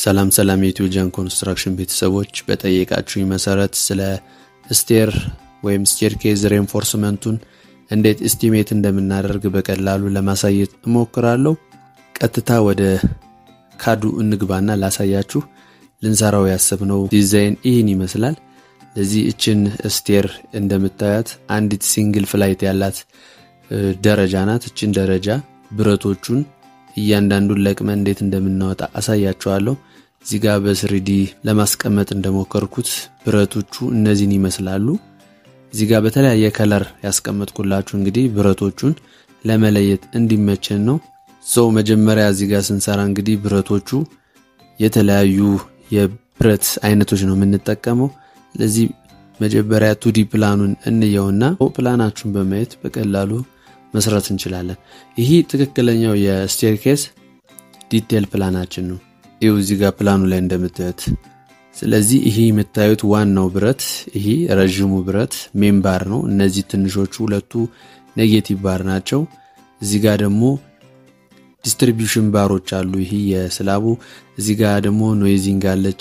ሰላም ሰላም የኢትዮ ጃን ኮንስትራክሽን ቤተሰቦች በጠየቃችሁኝ መሰረት ስለ ስቴር ወይም ስቴርኬዝ ሬንፎርስመንቱን እንዴት እስቲሜት እንደምናደርግ በቀላሉ ለማሳየት እሞክራለሁ። ቀጥታ ወደ ካዱ እንግባና ላሳያችሁ። ልንሰራው ያሰብነው ዲዛይን ይህን ይመስላል። ለዚህ እችን ስቴር እንደምታያት አንዲት ሲንግል ፍላይት ያላት ደረጃ ናት። እችን ደረጃ ብረቶቹን እያንዳንዱን ለቅመን እንዴት እንደምናወጣ አሳያችኋለሁ። እዚህ ጋር በስሪዲ ለማስቀመጥ እንደሞከርኩት ብረቶቹ እነዚህን ይመስላሉ። እዚህ ጋር በተለያየ ከለር ያስቀመጥኩላችሁ እንግዲህ ብረቶቹን ለመለየት እንዲመቸን ነው። ሰው መጀመሪያ እዚህ ጋር ስንሰራ እንግዲህ ብረቶቹ የተለያዩ የብረት አይነቶች ነው የምንጠቀመው። ስለዚህ መጀመሪያ ቱዲ ፕላኑን እንየውና ፕላናችሁን በማየት በቀላሉ መስራት እንችላለን። ይህ ትክክለኛው የስቴርኬስ ዲቴል ፕላናችን ነው። ይው እዚህ ጋር ፕላኑ ላይ እንደምታዩት። ስለዚህ ይህ የምታዩት ዋናው ብረት ይህ ረዥሙ ብረት ሜን ባር ነው። እነዚህ ትንሾቹ ሁለቱ ኔጌቲቭ ባር ናቸው። እዚህ ጋር ደግሞ ዲስትሪቢዩሽን ባሮች አሉ። ይህ የስላቡ እዚህ ጋር ደግሞ ኖይዚንግ አለች።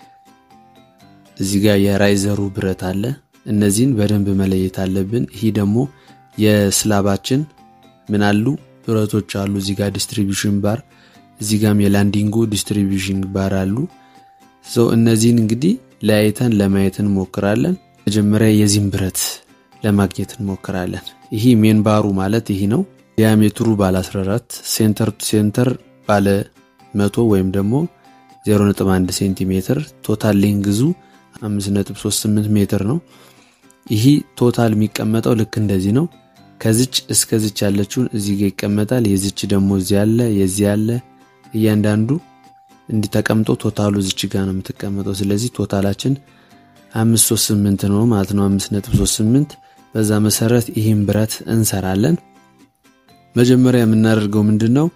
እዚህ ጋር የራይዘሩ ብረት አለ። እነዚህን በደንብ መለየት አለብን። ይህ ደግሞ የስላባችን ምን አሉ ብረቶች አሉ። እዚህ ጋር ዲስትሪቢዩሽን ባር፣ እዚህ ጋም የላንዲንጉ ዲስትሪቢዩሽን ባር አሉ። ሰው እነዚህን እንግዲህ ለያይተን ለማየት እንሞክራለን። መጀመሪያ የዚህን ብረት ለማግኘት እንሞክራለን። ይህ ሜን ባሩ ማለት ይህ ነው። ዲያሜትሩ ባለ 14 ሴንተር ቱ ሴንተር ባለ 100 ወይም ደግሞ 0.1 ሴንቲሜትር ቶታል ሌንግዙ 5.38 ሜትር ነው። ይህ ቶታል የሚቀመጠው ልክ እንደዚህ ነው። ከዚች እስከዚች ያለችውን እዚህ ጋር ይቀመጣል። የዚች ደግሞ እዚህ ያለ የዚህ ያለ እያንዳንዱ እንዲህ ተቀምጦ ቶታሉ እዚች ጋር ነው የምትቀመጠው። ስለዚህ ቶታላችን 538 ነው ማለት ነው። 5.38 በዛ መሰረት ይህን ብረት እንሰራለን። መጀመሪያ የምናደርገው ምንድን ነው?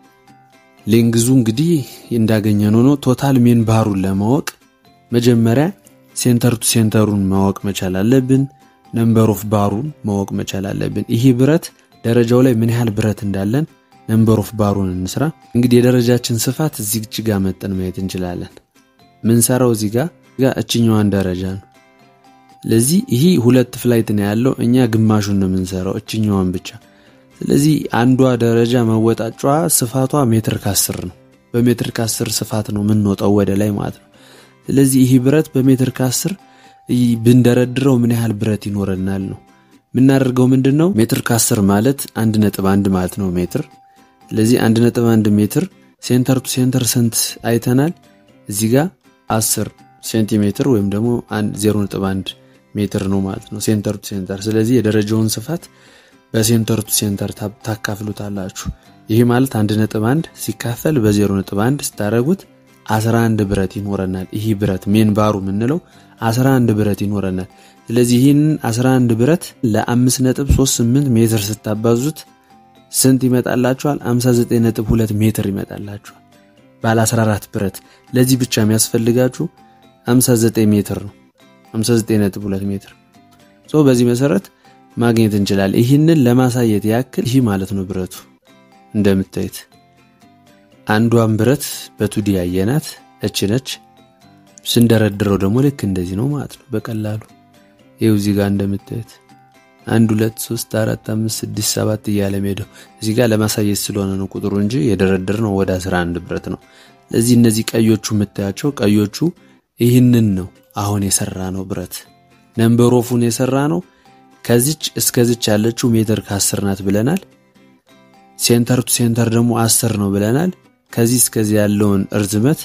ሌንግዙ እንግዲህ እንዳገኘነው ነው። ቶታል ሜን ባሩን ለማወቅ መጀመሪያ ሴንተር ቱ ሴንተሩን ማወቅ መቻል አለብን። ነምበር ኦፍ ባሩን ማወቅ መቻል አለብን። ይህ ብረት ደረጃው ላይ ምን ያህል ብረት እንዳለን ነምበር ኦፍ ባሩን እንስራ። እንግዲህ የደረጃችን ስፋት እዚህ ጋር መጠን ማየት እንችላለን። ምንሰራው እዚህ ጋር ጋር እችኛዋን ደረጃ ነው። ስለዚህ ይህ ሁለት ፍላይት ነው ያለው። እኛ ግማሹን ነው የምንሰራው እችኛዋን ብቻ። ስለዚህ አንዷ ደረጃ መወጣጫዋ ስፋቷ ሜትር ከአስር ነው። በሜትር ከአስር ስፋት ነው የምንወጣው ወደ ላይ ማለት ነው። ስለዚህ ይህ ብረት በሜትር ከአስር ብንደረድረው ምን ያህል ብረት ይኖረናል ነው የምናደርገው። ምንድን ነው ሜትር ከአስር ማለት አንድ ነጥብ አንድ ማለት ነው ሜትር። ስለዚህ አንድ ነጥብ አንድ ሜትር ሴንተር ቱ ሴንተር ስንት አይተናል? እዚህ ጋር አስር ሴንቲሜትር ወይም ደግሞ ዜሮ ነጥብ አንድ ሜትር ነው ማለት ነው ሴንተር ቱ ሴንተር። ስለዚህ የደረጃውን ስፋት በሴንተር ቱ ሴንተር ታካፍሉታላችሁ። ይህ ማለት አንድ ነጥብ አንድ ሲካፈል በዜሮ ነጥብ አንድ ስታደረጉት 11 ብረት ይኖረናል። ይህ ብረት ሜን ባሩ የምንለው 11 ብረት ይኖረናል። ስለዚህ ይህንን 11 ብረት ለ5.38 ሜትር ስታባዙት ስንት ይመጣላችኋል? 59.2 ሜትር ይመጣላችኋል። ባለ 14 ብረት ለዚህ ብቻ የሚያስፈልጋችሁ 59 ሜትር ነው። 59.2 ሜትር ሶ በዚህ መሰረት ማግኘት እንችላለን። ይህንን ለማሳየት ያክል ይህ ማለት ነው ብረቱ እንደምታዩት አንዷን ብረት በቱዲ ያየናት እች ነች። ስንደረድረው ደግሞ ልክ እንደዚህ ነው ማለት ነው በቀላሉ ይኸው እዚህ ጋር እንደምታዩት አንድ ሁለት ሶስት አራት አምስት ስድስት ሰባት እያለ ሜደው እዚህ ጋር ለማሳየት ስለሆነ ነው ቁጥሩ እንጂ የደረድር ነው ወደ 11 ብረት ነው። ለዚህ እነዚህ ቀዮቹ የምታያቸው ቀዮቹ ይህንን ነው አሁን የሰራ ነው ብረት ነምበር ኦፉን የሰራ ነው። ከዚች እስከዚች ያለችው ሜትር ከአስር ናት ብለናል። ሴንተር ቱ ሴንተር ደግሞ አስር ነው ብለናል። ከዚህ እስከዚህ ያለውን እርዝመት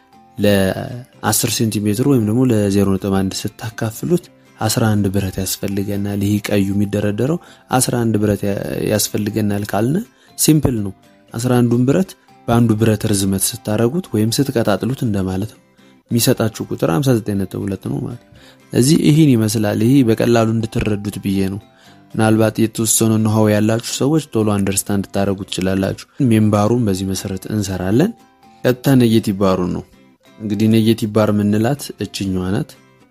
ለ10 ሴንቲሜትር ወይም ደግሞ ለ0.1 ስታካፍሉት 11 ብረት ያስፈልገናል። ይህ ቀዩ የሚደረደረው 11 ብረት ያስፈልገናል ካልነ ሲምፕል ነው። 11ዱን ብረት በአንዱ ብረት ርዝመት ስታረጉት ወይም ስትቀጣጥሉት እንደማለት ነው። የሚሰጣችሁ ቁጥር 59.2 ነው ማለት እዚህ ይህን ይመስላል። ይህ በቀላሉ እንድትረዱት ብዬ ነው። ምናልባት የተወሰኑ ንሃው ያላችሁ ሰዎች ቶሎ አንደርስታንድ ታደረጉ ትችላላችሁ። ሜምባሩን በዚህ መሰረት እንሰራለን። ቀጥታ ኔጌቲቭ ባሩን ነው እንግዲህ ኔጌቲቭ ባር ምንላት እችኛዋ ናት።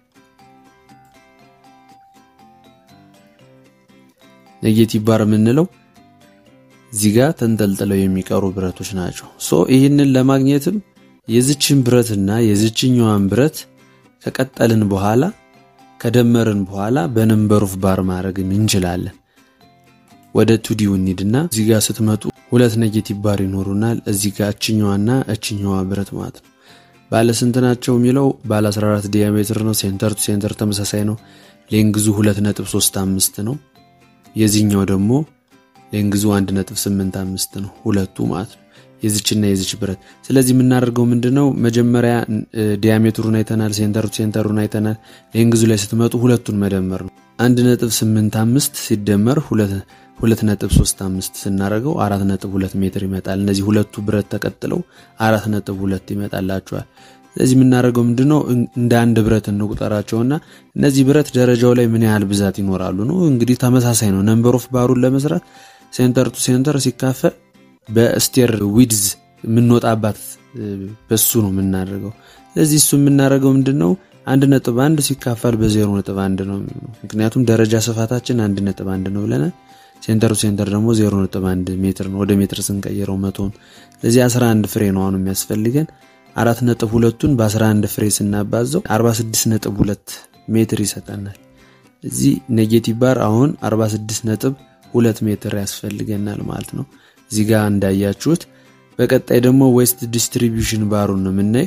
ኔጌቲቭ ባር የምንለው እዚህ ጋር ተንጠልጥለው የሚቀሩ ብረቶች ናቸው። ሶ ይህንን ለማግኘትም የዝችን ብረትና የዝችኛዋን ብረት ከቀጠልን በኋላ ከደመርን በኋላ በነምበር ኦፍ ባር ማድረግ እንችላለን። ወደ ቱዲው እንሂድና እዚህ ጋር ስትመጡ ሁለት ኔጌቲቭ ባር ይኖሩናል። እዚህ ጋር እችኛዋና እችኛዋ ብረት ማለት ነው። ባለ ስንት ናቸው የሚለው ባለ 14 ዲያሜትር ነው። ሴንተር ቱ ሴንተር ተመሳሳይ ነው። ሌንግዙ 2.35 ነው። የዚህኛው ደግሞ ሌንግዙ 1.85 ነው። ሁለቱ ማለት ነው የዚችና የዚች ብረት። ስለዚህ የምናደርገው ምንድነው መጀመሪያ ዲያሜትሩን አይተናል፣ ሴንተር ቱ ሴንተሩን አይተናል። ሌንግዙ ላይ ስትመጡ ሁለቱን መደመር ነው። 1.85 ሲደመር 2.35 ስናደርገው 4.2 ሜትር ይመጣል። እነዚህ ሁለቱ ብረት ተቀጥለው 4.2 ይመጣላቸዋል። ስለዚህ የምናደርገው ምንድነው እንደ አንድ ብረት እንቁጠራቸውና እነዚህ ብረት ደረጃው ላይ ምን ያህል ብዛት ይኖራሉ ነው። እንግዲህ ተመሳሳይ ነው። ነምበር ኦፍ ባሩን ለመስራት ሴንተር ቱ ሴንተር ሲካፈል በስቴር ዊድዝ የምንወጣባት በሱ ነው የምናደርገው። ስለዚህ እሱ የምናደርገው ምንድን ነው አንድ ነጥብ አንድ ሲካፈል በዜሮ ነጥብ አንድ ነው። ምክንያቱም ደረጃ ስፋታችን አንድ ነጥብ አንድ ነው ብለናል። ሴንተር ቱ ሴንተር ደግሞ ዜሮ ነጥብ አንድ ሜትር ነው። ወደ ሜትር ስንቀይረው መቶን ስለዚህ 11 ፍሬ ነው አሁን የሚያስፈልገን አራት ነጥብ ሁለቱን በ11 ፍሬ ስናባዘው 46 ነጥብ ሁለት ሜትር ይሰጠናል። እዚህ ኔጌቲቭ ባር አሁን 46 ነጥብ ሁለት ሜትር ያስፈልገናል ማለት ነው። እዚህ ጋር እንዳያችሁት በቀጣይ ደግሞ ዌስት ዲስትሪቢዩሽን ባሩን ነው የምናይ።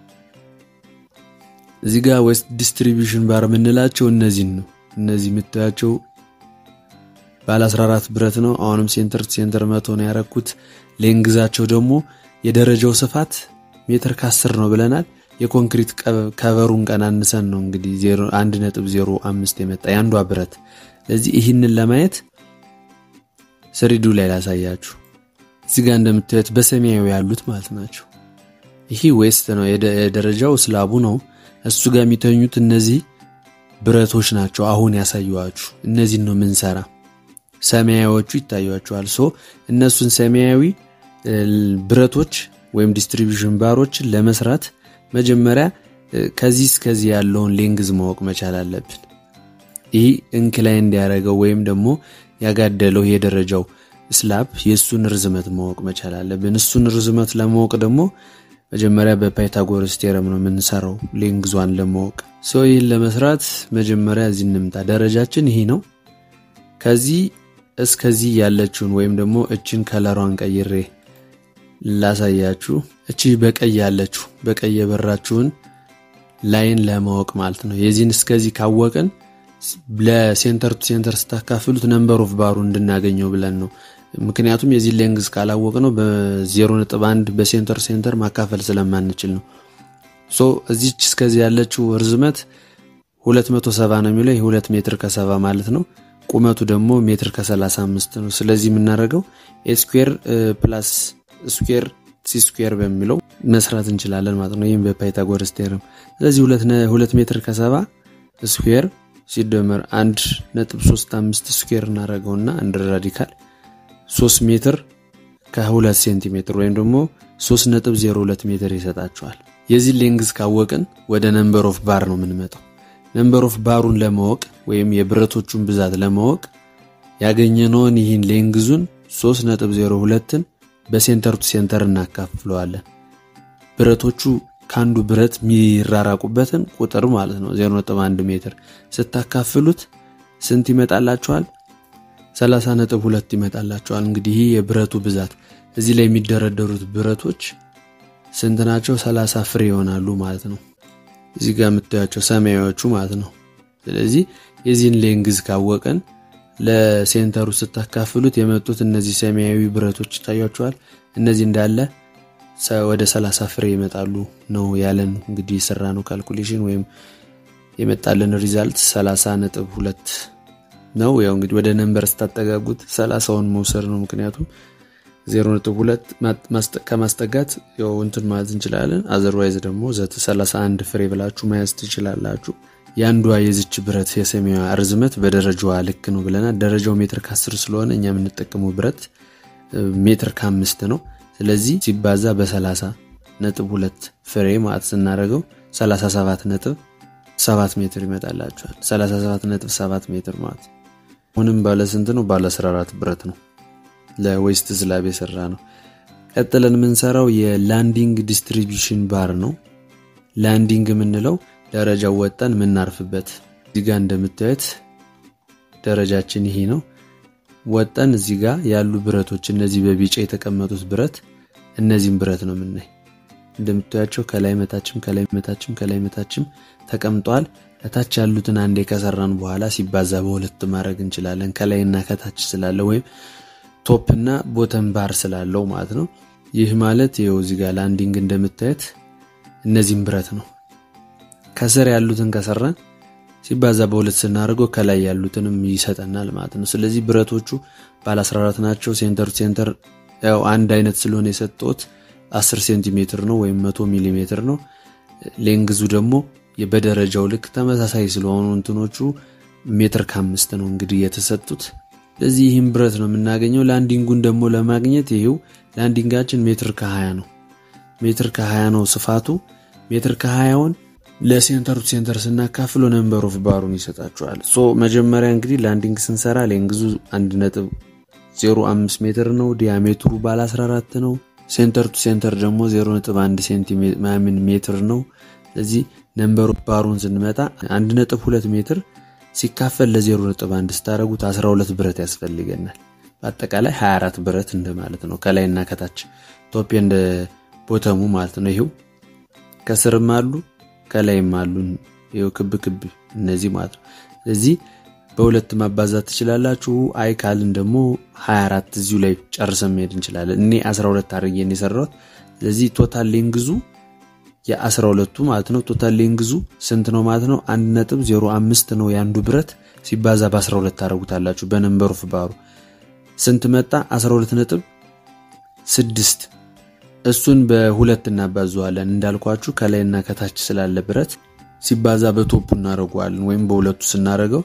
እዚህ ጋር ዌስት ዲስትሪቢዩሽን ባር የምንላቸው እነዚህን ነው። እነዚህ የምታያቸው ባለ 14 ብረት ነው። አሁንም ሴንተር ሴንተር መቶ ነው ያረኩት። ሌንግዛቸው ደግሞ የደረጃው ስፋት ሜትር ከአስር ነው ብለናል። የኮንክሪት ከቨሩን ቀናንሰን ነው እንግዲህ 1.05 የመጣ የአንዷ ብረት። ስለዚህ ይህንን ለማየት ስሪዱ ላይ ላሳያችሁ። እዚህ ጋር እንደምታዩት በሰማያዊ ያሉት ማለት ናቸው። ይህ ዌስት ነው የደረጃው ስላቡ ነው። እሱ ጋር የሚተኙት እነዚህ ብረቶች ናቸው። አሁን ያሳየዋችሁ እነዚህን ነው ምንሰራ። ሰማያዎቹ ይታያቸዋል። ሶ እነሱን ሰማያዊ ብረቶች ወይም ዲስትሪቢዩሽን ባሮችን ለመስራት መጀመሪያ ከዚህ እስከዚህ ያለውን ሌንግዝ ማወቅ መቻል አለብን። ይህ እንክላይ እንዲያደረገው ወይም ደግሞ ያጋደለው የደረጃው ስላብ የእሱን ርዝመት ማወቅ መቻል አለብን። እሱን ርዝመት ለማወቅ ደግሞ መጀመሪያ በፓይታጎረስ ቴረም ነው የምንሰራው ሌንግዟን ለማወቅ። ሰው ይህን ለመስራት መጀመሪያ እዚህ እንምጣ። ደረጃችን ይህ ነው። ከዚህ እስከዚህ ያለችውን ወይም ደግሞ እችን ከለሯን ቀይሬ ላሳያችሁ። እቺ በቀይ ያለችው በቀይ የበራችሁን ላይን ለማወቅ ማለት ነው። የዚህን እስከዚህ ካወቅን ለሴንተር ቱ ሴንተር ስታካፍሉት ነምበር ኦፍ ባሩ እንድናገኘው ብለን ነው። ምክንያቱም የዚህ ሌንግዝ ካላወቅ ነው በ0.1 በሴንተር ሴንተር ማካፈል ስለማንችል ነው። ሶ እዚች እስከዚህ ያለችው ርዝመት 270 ነው የሚለው ይህ 2 ሜትር ከሰባ ማለት ነው። ቁመቱ ደግሞ ሜትር ከ35 ነው። ስለዚህ የምናደርገው ኤስኩዌር ፕላስ ስኩዌር ሲ ስኩዌር በሚለው መስራት እንችላለን ማለት ነው። ይህም በፓይታጎረስ ቴረም። ስለዚህ ሁለት ሜትር ከሰባ ስኩዌር ሲደመር አንድ ነጥብ ሶስት አምስት ስኩዌር እናደረገውና አንድ ራዲካል ሶስት ሜትር ከሁለት ሴንቲሜትር ወይም ደግሞ ሶስት ነጥብ ዜሮ ሁለት ሜትር ይሰጣቸዋል። የዚህ ሌንግዝ ካወቅን ወደ ነምበር ኦፍ ባር ነው የምንመጣው። ነምበር ኦፍ ባሩን ለማወቅ ወይም የብረቶቹን ብዛት ለማወቅ ያገኘነውን ይህን ሌንግዙን ሶስት ነጥብ ዜሮ ሁለትን በሴንተር ቱ ሴንተር እናካፍለዋለን። ብረቶቹ ከአንዱ ብረት የሚራራቁበትን ቁጥር ማለት ነው 0.1 ሜትር ስታካፍሉት ስንት ይመጣላችኋል? 30.2 ይመጣላችኋል። እንግዲህ ይህ የብረቱ ብዛት እዚህ ላይ የሚደረደሩት ብረቶች ስንት ናቸው? 30 ፍሬ ይሆናሉ ማለት ነው። እዚህ ጋር የምታያቸው ሰማያዎቹ ማለት ነው። ስለዚህ የዚህን ሌንግዝ ካወቀን ለሴንተሩ ስታካፍሉት የመጡት እነዚህ ሰማያዊ ብረቶች ይታያቸዋል። እነዚህ እንዳለ ወደ 30 ፍሬ ይመጣሉ ነው ያለን። እንግዲህ የሰራ ነው ካልኩሌሽን ወይም የመጣልን ሪዛልት 30 ነጥብ ሁለት ነው። ያው እንግዲህ ወደ ነንበር ስታጠጋጉት 30ውን መውሰድ ነው። ምክንያቱም 0.2 ከማስጠጋት ያው እንትን ማለት እንችላለን። አዘርዋይዝ ደግሞ ዘት 31 ፍሬ ብላችሁ መያዝ ትችላላችሁ። የአንዷ የዝች ብረት የሰማያዊ ርዝመት በደረጃዋ ልክ ነው ብለናል። ደረጃው ሜትር ከአስር ስለሆነ እኛ የምንጠቀመው ብረት ሜትር ከአምስት ነው። ስለዚህ ሲባዛ በ30 ነጥብ ሁለት ፍሬ ማለት ስናደርገው 37 ነጥብ 7 ሜትር ይመጣላቸዋል። 37 ነጥብ 7 ሜትር ማለት አሁንም ባለ ስንት ነው? ባለ 14 ብረት ነው። ለዌስት ስላብ የሰራ ነው። ቀጥለን የምንሰራው የላንዲንግ ዲስትሪቢዩሽን ባር ነው። ላንዲንግ የምንለው ደረጃው ወጠን የምናርፍበት እዚህ ጋር እንደምታዩት ደረጃችን ይሄ ነው። ወጠን እዚህ ጋር ያሉ ብረቶች እነዚህ በቢጫ የተቀመጡት ብረት እነዚህም ብረት ነው የምናይ እንደምታያቸው ከላይ መታችም ከላይ መታችም ከላይ መታችም ተቀምጠዋል። ከታች ያሉትን አንዴ ከሰራን በኋላ ሲባዛ በሁለት ማድረግ እንችላለን። ከላይና ከታች ስላለ ወይም ቶፕ እና ቦተም ባር ስላለው ማለት ነው። ይህ ማለት ይኸው እዚህ ጋር ላንዲንግ እንደምታየት እነዚህም ብረት ነው። ከስር ያሉትን ከሰራን ሲባዛ በሁለት ስናደርገው ከላይ ያሉትንም ይሰጠናል ማለት ነው። ስለዚህ ብረቶቹ ባለ 14 ናቸው። ሴንተር ሴንተር ያው አንድ አይነት ስለሆነ የሰጠሁት 10 ሴንቲሜትር ነው ወይም 100 ሚሊ ሜትር ነው። ሌንግዙ ደግሞ በደረጃው ልክ ተመሳሳይ ስለሆኑ እንትኖቹ ሜትር ከአምስት ነው እንግዲህ የተሰጡት። ስለዚህ ይህም ብረት ነው የምናገኘው። ላንዲንጉን ደግሞ ለማግኘት ይሄው ላንዲንጋችን ሜትር ከ20 ነው። ሜትር ከ20 ነው ስፋቱ። ሜትር ከ20ውን ለሴንተር ቱ ሴንተር ስናካፍሎ ነምበር ኦፍ ባሩን ይሰጣቸዋል። ሶ መጀመሪያ እንግዲህ ላንዲንግ ስንሰራ ሌንግዙ 1.05 ሜትር ነው። ዲያሜትሩ ባለ 14 ነው። ሴንተር ቱ ሴንተር ደግሞ 0.1 ሴንቲሜትር ሜትር ነው። ስለዚህ ነምበር ኦፍ ባሩን ስንመጣ 1.2 ሜትር ሲካፈል ለ0.1 ስታደረጉት 12 ብረት ያስፈልገናል። በአጠቃላይ 24 ብረት እንደማለት ነው። ከላይና ከታች ቶፕ እንደ ቦተሙ ማለት ነው። ይሄው ከስርም አሉ ከላይም አሉ። ይሄው ክብ ክብ እነዚህ ማለት ነው። ስለዚህ በሁለት ማባዛት ትችላላችሁ። አይ ካልን ደግሞ 24 እዚሁ ላይ ጨርሰን መሄድ እንችላለን። እኔ 12 አድርጌን የሰራሁት ስለዚህ ቶታል ሌንግዙ የ12ቱ ማለት ነው። ቶታል ሌንግዙ ስንት ነው ማለት ነው? 1.05 ነው የአንዱ ብረት ሲባዛ በ12 ታደርጉታላችሁ። በነምበር ኦፍ ባሩ ስንት መጣ? 12 ነጥብ 6 እሱን በሁለት እናባዘዋለን። እንዳልኳችሁ ከላይና ከታች ስላለ ብረት ሲባዛ በቶፑ እናደርገዋለን። ወይም በሁለቱ ስናደርገው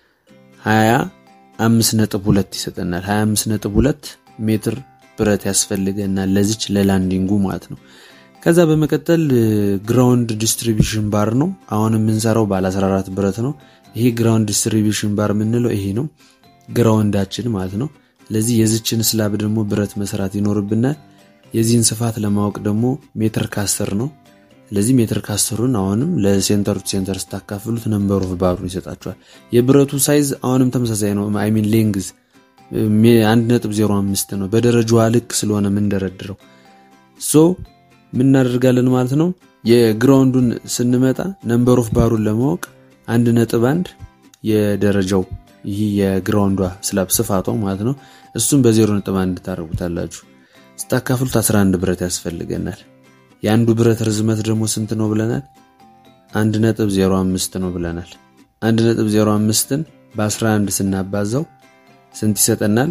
25.2 ይሰጠናል። 25.2 ሜትር ብረት ያስፈልገናል ለዚች ለላንዲንጉ ማለት ነው። ከዛ በመቀጠል ግራውንድ ዲስትሪቢሽን ባር ነው። አሁን የምንሰራው ባለ 14 ብረት ነው። ይሄ ግራውንድ ዲስትሪቢሽን ባር የምንለው ይሄ ነው፣ ግራውንዳችን ማለት ነው። ስለዚህ የዚችን ስላብ ደግሞ ብረት መስራት ይኖርብናል። የዚህን ስፋት ለማወቅ ደግሞ ሜትር ካስር ነው። ስለዚህ ሜትር ካስሩን አሁንም ለሴንተር ቱ ሴንተር ስታካፍሉት ነምበር ኦፍ ባሩን ይሰጣቸዋል። የብረቱ ሳይዝ አሁንም ተመሳሳይ ነው። አይሚን ሌንግዝ 1.05 ነው። በደረጃዋ ልክ ስለሆነ የምንደረድረው ሶ ምን እናደርጋለን ማለት ነው። የግራውንዱን ስንመጣ ነምበር ኦፍ ባሩን ለማወቅ አንድ ነጥብ አንድ የደረጃው ይህ የግራውንዷ ስላብ ስፋቷ ማለት ነው። እሱም በዜሮ ነጥብ አንድ ታደርጉታላችሁ። ስታካፍሉት 11 ብረት ያስፈልገናል። የአንዱ ብረት ርዝመት ደግሞ ስንት ነው ብለናል? 1.05 ነው ብለናል። 1.05ን በ11 ስናባዛው ስንት ይሰጠናል?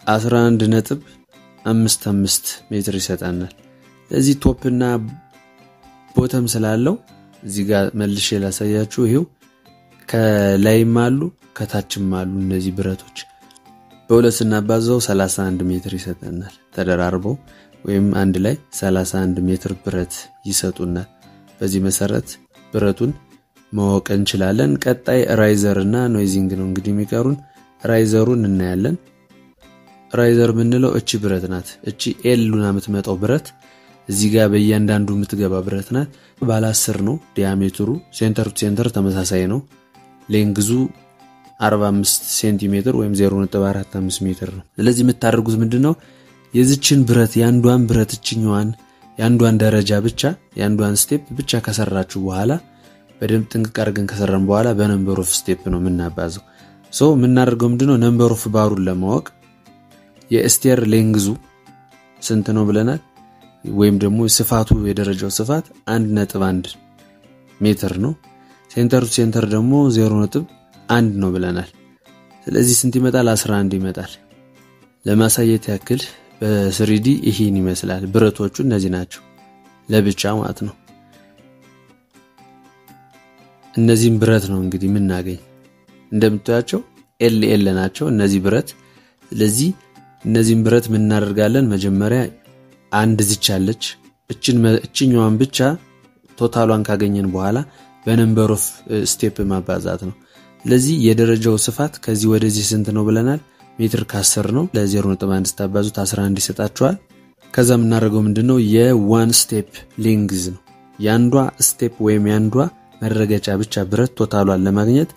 11.55 ሜትር ይሰጠናል። እዚህ ቶፕ እና ቦተም ስላለው እዚህ ጋር መልሼ ላሳያችሁ። ይሄው ከላይም አሉ ከታችም አሉ እነዚህ ብረቶች በሁለት ስናባዛው 31 ሜትር ይሰጠናል። ተደራርበው ወይም አንድ ላይ 31 ሜትር ብረት ይሰጡናል። በዚህ መሰረት ብረቱን ማወቅ እንችላለን። ቀጣይ ራይዘር እና ኖይዚንግ ነው እንግዲህ የሚቀሩን። ራይዘሩን እናያለን። ራይዘር የምንለው እቺ ብረት ናት። እቺ ኤሉና የምትመጣው ብረት እዚህ ጋር በእያንዳንዱ የምትገባ ብረት ናት። ባለ 10 ነው ዲያሜትሩ። ሴንተር ቱ ሴንተር ተመሳሳይ ነው። ሌንግዙ 45 ሴንቲሜትር ወይም 0.45 ሜትር ነው። ስለዚህ የምታደርጉት ምንድን ነው? የዚችን ብረት የአንዷን ብረት እችኛዋን የአንዷን ደረጃ ብቻ የአንዷን ስቴፕ ብቻ ከሰራችሁ በኋላ በደንብ ጥንቅቅ አድርገን ከሰራን በኋላ በነምበር ኦፍ ስቴፕ ነው የምናባዘው። ሶ የምናደርገው ምንድነው? ነምበር ኦፍ ባሩን ለማወቅ የስቴር ሌንግዙ ስንት ነው ብለናል። ወይም ደግሞ ስፋቱ የደረጃው ስፋት አንድ ነጥብ አንድ ሜትር ነው። ሴንተር ቱ ሴንተር ደግሞ ዜሮ ነጥብ አንድ ነው ብለናል። ስለዚህ ስንት ይመጣል? 11 ይመጣል። ለማሳየት ያክል በስሪዲ ይህን ይመስላል። ብረቶቹ እነዚህ ናቸው ለብቻ ማለት ነው። እነዚህም ብረት ነው እንግዲህ የምናገኝ እንደምታያቸው ኤል ኤል ናቸው እነዚህ ብረት። ስለዚህ እነዚህም ብረት ምን እናደርጋለን? መጀመሪያ አንድ ዝች አለች። እችኛዋን ብቻ ቶታሏን ካገኘን በኋላ በነምበር ኦፍ ስቴፕ ማባዛት ነው። ስለዚህ የደረጃው ስፋት ከዚህ ወደዚህ ስንት ነው ብለናል? ሜትር ከ10 ነው። ለ0.1 ስታባዙት 11 ይሰጣችኋል። ከዛ የምናደርገው ምንድን ነው የዋን ስቴፕ ሌንግዝ ነው። የአንዷ ስቴፕ ወይም የአንዷ መረገጫ ብቻ ብረት ቶታሏን ለማግኘት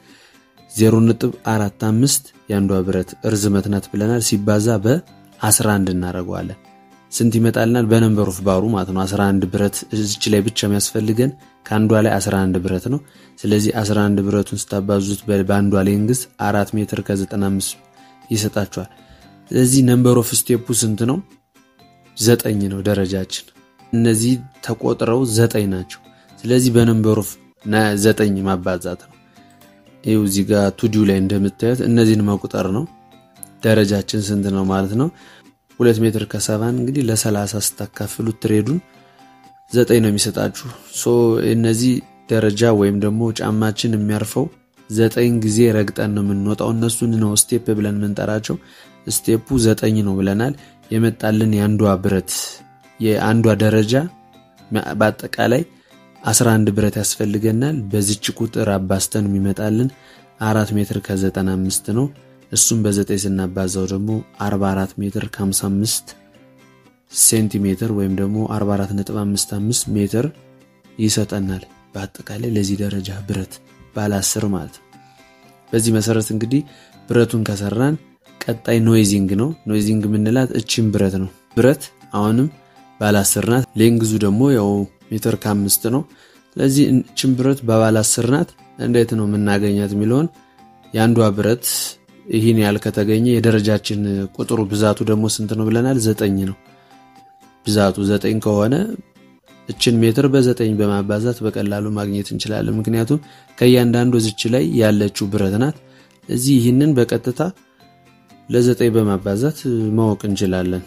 0.45 የአንዷ ብረት እርዝመት ናት ብለናል። ሲባዛ በ11 እናደርገዋለን። ስንት ይመጣልናል? በነንበር ኦፍ ባሩ ማለት ነው። 11 ብረት እዚች ላይ ብቻ የሚያስፈልገን ከአንዷ ላይ 11 ብረት ነው። ስለዚህ 11 ብረቱን ስታባዙት በአንዷ ሌንግዝ 4 ሜትር ከ95 ይሰጣቸዋል። ስለዚህ ነንበር ኦፍ ስቴፑ ስንት ነው? ዘጠኝ ነው ደረጃችን። እነዚህ ተቆጥረው ዘጠኝ ናቸው። ስለዚህ በነንበር ኦፍ ዘጠኝ ማባዛት ነው። ይኸው እዚህ ጋር ቱዲው ላይ እንደምታዩት እነዚህን መቁጠር ነው። ደረጃችን ስንት ነው ማለት ነው? ሁለት ሜትር ከሰባን እንግዲህ ለሰላሳ ስታካፍሉት ትሬዱን ዘጠኝ ነው የሚሰጣችሁ። ሶ እነዚህ ደረጃ ወይም ደግሞ ጫማችን የሚያርፈው ዘጠኝ ጊዜ ረግጠን ነው የምንወጣው። እነሱን ነው ስቴፕ ብለን የምንጠራቸው። ስቴፑ ዘጠኝ ነው ብለናል። የመጣልን የአንዷ ብረት የአንዷ ደረጃ በአጠቃላይ 11 ብረት ያስፈልገናል። በዚች ቁጥር አባስተን የሚመጣልን አራት ሜትር ከ95 ነው። እሱም በዘጠኝ ስናባዛው ደግሞ 44 ሜትር ከ55 ሴንቲሜትር ወይም ደግሞ 44.55 ሜትር ይሰጠናል። በአጠቃላይ ለዚህ ደረጃ ብረት ባለ 10 ማለት ነው። በዚህ መሰረት እንግዲህ ብረቱን ከሰራን ቀጣይ ኖይዚንግ ነው። ኖይዚንግ የምንላት እቺን ብረት ነው። ብረት አሁንም ባለ 10 ናት። ሌንግዙ ደግሞ ያው ሜትር ከአምስት ነው። ስለዚህ እቺን ብረት በባለ 10 ናት። እንዴት ነው የምናገኛት የሚለውን የአንዷ ብረት ይህን ያህል ከተገኘ የደረጃችን ቁጥሩ ብዛቱ ደግሞ ስንት ነው ብለናል? ዘጠኝ ነው ብዛቱ ዘጠኝ ከሆነ እችን ሜትር በዘጠኝ በማባዛት በቀላሉ ማግኘት እንችላለን። ምክንያቱም ከእያንዳንዱ እዚች ላይ ያለችው ብረት ናት። እዚህ ይህንን በቀጥታ ለዘጠኝ በማባዛት ማወቅ እንችላለን።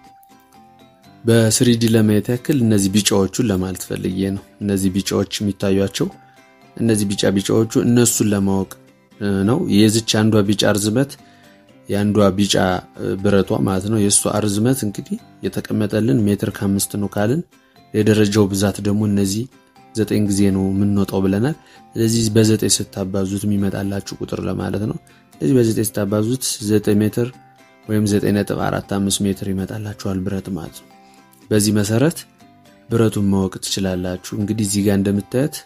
በስሪዲ ለማየት ያክል እነዚህ ቢጫዎቹን ለማለት ፈልጌ ነው። እነዚህ ቢጫዎች የሚታዩቸው እነዚህ ቢጫ ቢጫዎቹ እነሱን ለማወቅ ነው። የዚች አንዷ ቢጫ እርዝመት የአንዷ ቢጫ ብረቷ ማለት ነው የእሷ እርዝመት እንግዲህ የተቀመጠልን ሜትር ከአምስት ነው ካልን የደረጃው ብዛት ደግሞ እነዚህ ዘጠኝ ጊዜ ነው የምንወጣው ብለናል። ስለዚህ በዘጠኝ ስታባዙት የሚመጣላችሁ ቁጥር ለማለት ነው። ስለዚህ በዘጠኝ ስታባዙት ዘጠኝ ሜትር ወይም ዘጠኝ ነጥብ አራት አምስት ሜትር ይመጣላችኋል ብረት ማለት ነው። በዚህ መሰረት ብረቱን ማወቅ ትችላላችሁ። እንግዲህ እዚህ ጋር እንደምታዩት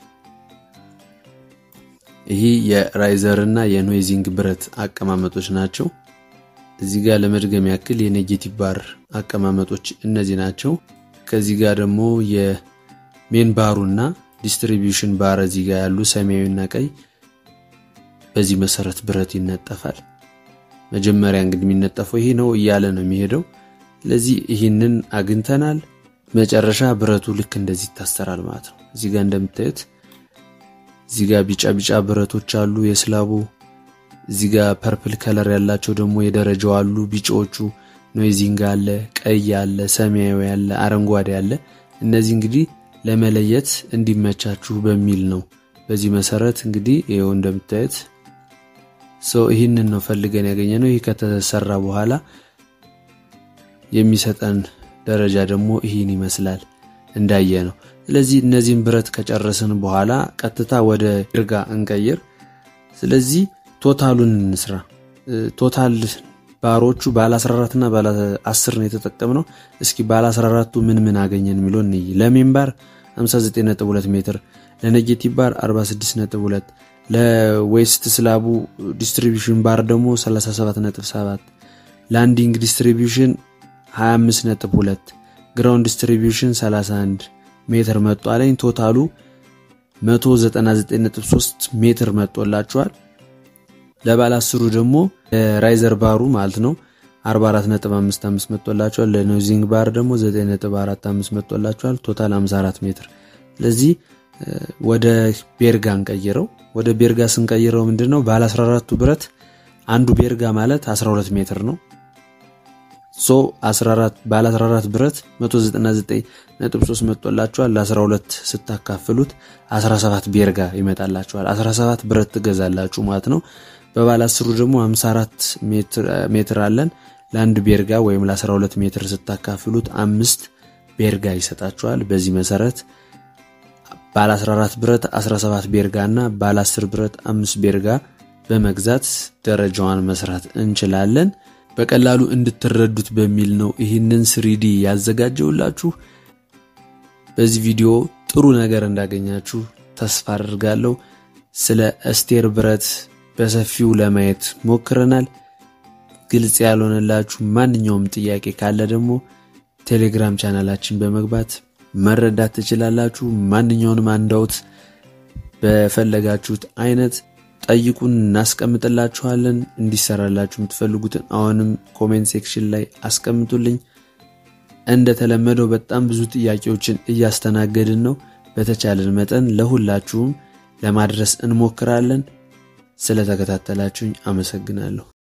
ይህ የራይዘር እና የኖይዚንግ ብረት አቀማመጦች ናቸው። እዚህ ጋር ለመድገም ያክል የኔጌቲቭ ባር አቀማመጦች እነዚህ ናቸው። ከዚህ ጋር ደግሞ የሜን ባሩ እና ዲስትሪቢዩሽን ባር እዚህ ጋር ያሉ ሰማያዊና ቀይ። በዚህ መሰረት ብረት ይነጠፋል። መጀመሪያ እንግዲህ የሚነጠፈው ይሄ ነው እያለ ነው የሚሄደው። ስለዚህ ይህንን አግኝተናል። መጨረሻ ብረቱ ልክ እንደዚህ ይታሰራል ማለት ነው። እዚህ ጋር እንደምታዩት እዚህ ጋር ቢጫ ቢጫ ብረቶች አሉ የስላቡ። እዚህ ጋር ፐርፕል ከለር ያላቸው ደግሞ የደረጃው አሉ። ቢጫዎቹ ኖይዚንግ አለ፣ ቀይ አለ፣ ሰማያዊ አለ፣ አረንጓዴ አለ። እነዚህ እንግዲህ ለመለየት እንዲመቻችሁ በሚል ነው። በዚህ መሰረት እንግዲህ ይኸው እንደምታዩት ሰው ይህንን ነው ፈልገን ያገኘ ነው። ይህ ከተሰራ በኋላ የሚሰጠን ደረጃ ደግሞ ይህን ይመስላል እንዳየ ነው። ስለዚህ እነዚህን ብረት ከጨረስን በኋላ ቀጥታ ወደ ይርጋ እንቀይር። ስለዚህ ቶታሉን እንስራ። ቶታል ባሮቹ ባለ 14 እና ባለ 10 ነው የተጠቀምነው። እስኪ ባለ 14ቱ ምን ምን አገኘን የሚለው እንይ። ለሜን ባር 59.2 ሜትር፣ ለኔጌቲቭ ባር 46.2፣ ለዌስት ስላቡ ዲስትሪቢዩሽን ባር ደግሞ 37.7፣ ላንዲንግ ዲስትሪቢዩሽን 25.2፣ ግራውንድ ዲስትሪቢዩሽን 31 ሜትር መጧለኝ። ቶታሉ 199.3 ሜትር መጦላችኋል። ለባለ አስሩ ደግሞ ራይዘር ባሩ ማለት ነው 44.55 መጥቶላቸዋል። ለኖዚንግ ባር ደግሞ 9.45 መጥቶላቸዋል። ቶታል 54 ሜትር። ስለዚህ ወደ ቤርጋ እንቀይረው። ወደ ቤርጋ ስንቀይረው ምንድነው ባለ 14ቱ ብረት አንዱ ቤርጋ ማለት 12 ሜትር ነው። ሶ 14 ባለ 14 ብረት 199.3 መጥቶላቸዋል። ለ12 ስታካፍሉት 17 ቤርጋ ይመጣላቸዋል። 17 ብረት ትገዛላችሁ ማለት ነው። በባለ አስሩ ደግሞ 54 ሜትር አለን። ለአንድ ቤርጋ ወይም ለ12 ሜትር ስታካፍሉት አምስት ቤርጋ ይሰጣችኋል። በዚህ መሰረት ባለ 14 ብረት 17 ቤርጋ እና ባለ 10 ብረት 5 ቤርጋ በመግዛት ደረጃዋን መስራት እንችላለን። በቀላሉ እንድትረዱት በሚል ነው ይህንን ስሪዲ ያዘጋጀውላችሁ። በዚህ ቪዲዮ ጥሩ ነገር እንዳገኛችሁ ተስፋ አድርጋለሁ። ስለ አስቴር ብረት በሰፊው ለማየት ሞክረናል። ግልጽ ያልሆነላችሁ ማንኛውም ጥያቄ ካለ ደግሞ ቴሌግራም ቻናላችን በመግባት መረዳት ትችላላችሁ። ማንኛውንም አንዳውት በፈለጋችሁት አይነት ጠይቁን፣ እናስቀምጥላችኋለን። እንዲሰራላችሁ የምትፈልጉትን አሁንም ኮሜንት ሴክሽን ላይ አስቀምጡልኝ። እንደተለመደው በጣም ብዙ ጥያቄዎችን እያስተናገድን ነው። በተቻለን መጠን ለሁላችሁም ለማድረስ እንሞክራለን። ስለተከታተላችሁኝ አመሰግናለሁ።